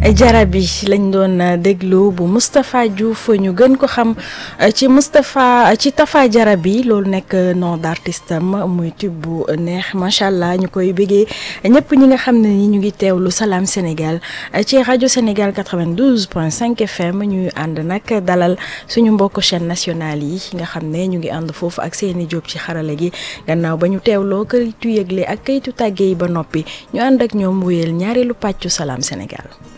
jarabi lañ doon déglu bu Moustapha Diouf ñu gën ko xam ci Moustapha ci Tafa Jarabi loolu nekk nom d'artiste am muy tube bu neex macha allah ñu koy bëggee ñëpp ñi nga xam ne ni ñu ngi teewlu Salam Sénégal ci rajo Sénégal 92.5 FM ñuy ànd nag dalal suñu mbokk chaîne nationale yi nga xam ne ñu ngi ànd foofu ak seeni jóob ci xarala gi gannaaw ba ñu teewloo këyitu yëgle ak këyitu tàgge yi ba noppi ñu ànd ak ñoom wéyal ñaareelu pàccu Salam Sénégal.